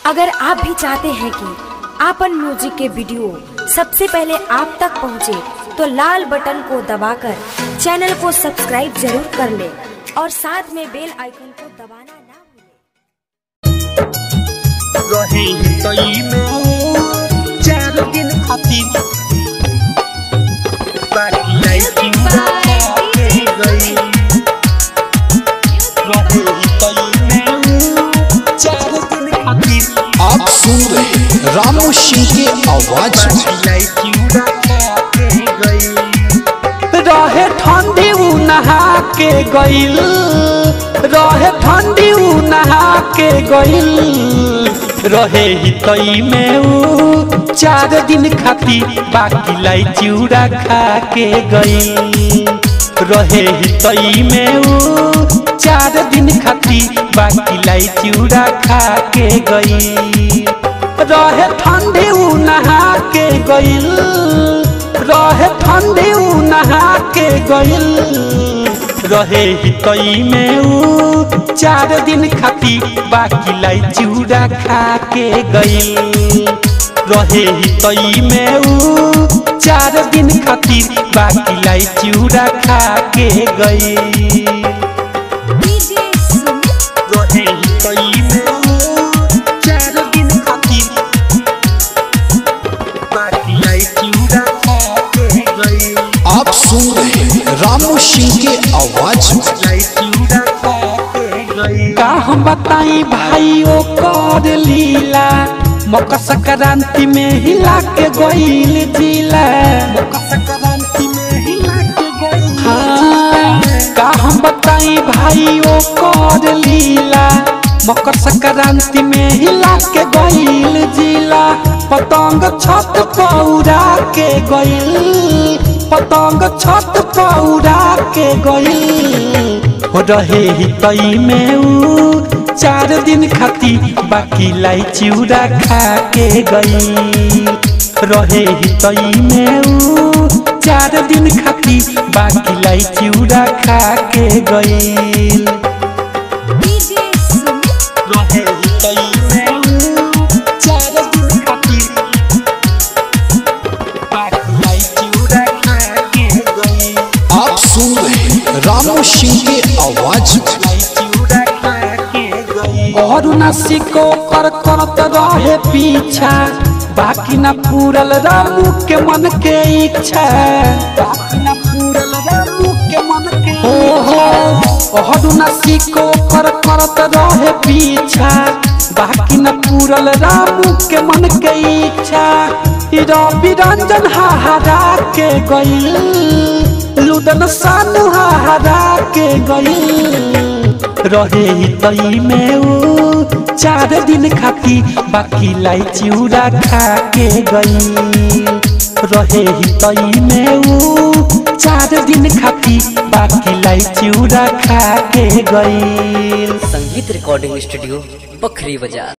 अगर आप भी चाहते हैं कि आपन म्यूजिक के वीडियो सबसे पहले आप तक पहुंचे, तो लाल बटन को दबाकर चैनल को सब्सक्राइब जरूर कर ले और साथ में बेल आइकन को दबाना ना भूलें। रहे तई में चार दिन खातिर बाकी लाइटिंग के गई रहे तई में चार दिन खातिर आप सुन रहे हैं रामू सिंह के आवाज में बाकी लाइटिंग के गई रहे ठंडी उ नहा के गइल रहे ठंडी उ नहा के गइल रहे ही तई में उ चार दिन खाती बाकी लाई चिउरा खा के गइल रहे ही तई में उ चार दिन खाती बाकी लाई चिउरा खा के गइल रहे ठंडी उ नहा के गइल रहे ठंडी उ नहा के गइल रहे ही तई में उ चार दिन खाती बाकी लाई चिउरा खा के गइल रहे ही तई में उ चार दिन खातिर बाकी लाई चिउरा खा के गइल रहे तई में चार दिन खातिर बाकी लाइटिंग के गई आप सुन रहे हैं रामू सिंह के आवाज में लाइटिंग के गई का हम बताई भाई ओ कर लीला मकर संक्रांति में हिला के गइल जिला मकर संक्रांति में हिला के गई हाँ, का हम बताई भाई ओ कर लीला मकर संक्रांति में हिला के गइल जिला पतंग छत पौरा के गइल पतंग छत पौरा के गइल हो रहे ही तई में उ चार दिन खाती बाकी लाई चिउरा खा के गई रहे ही तई में उ चार दिन खाती बाकी लाई चिउरा खा के गई रहे तई में चार दिन खातिर बाकी लाइटिंग के गई आप सुन रहे हैं रामू सिंह के आवाज में लाइटिंग के गई और न सिको कर करत रहे पीछा बाकी न पूरल रामू के मन के इच्छा बाकी न पूरल रामू के मन के हो हो और न सिको कर करत रहे पीछा बाकी न पूरल रामू के मन के इच्छा ई रवि रंजन हाहारा के गइल लुदन सानु हाहारा के गइल रहे ही तई में उ चार दिन खाती बाकी लाई चिउरा खा के गई रहे ही तई में उ चार दिन खाती बाकी लाई चिउरा खा के गई संगीत रिकॉर्डिंग स्टूडियो बखरी बाजार